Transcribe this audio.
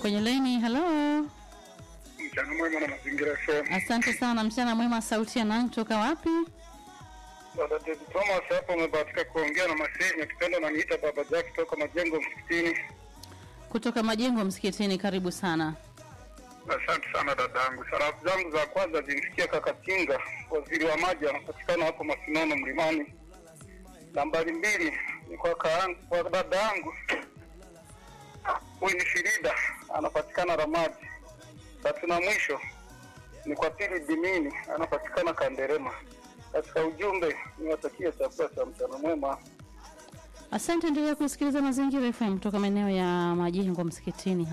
kwenye laini. Halo, Mchana mwema na mazingira FM. asante sana. Mchana mwema. Sauti ya nani kutoka wapi? Baba David Thomas hapo umebahatika kuongea na Maseni akipenda na niita Baba Jack kutoka majengo msikitini. Kutoka majengo msikitini. Karibu sana. Asante sana dadangu. Salamu zangu za kwanza zimfikia kaka Tinga, waziri wa maji, anapatikana hapo Masinono Mlimani. Nambari mbili ni kwa kaangu, kwa dada yangu huyu ni Shirida, anapatikana Ramadi. Tatu na mwisho ni kwa Pili Dimini, anapatikana Kanderema. Katika ujumbe niwatakie chakula cha mchana mwema. Asante, endelea kusikiliza Mazingira FM kutoka maeneo ya majengo msikitini.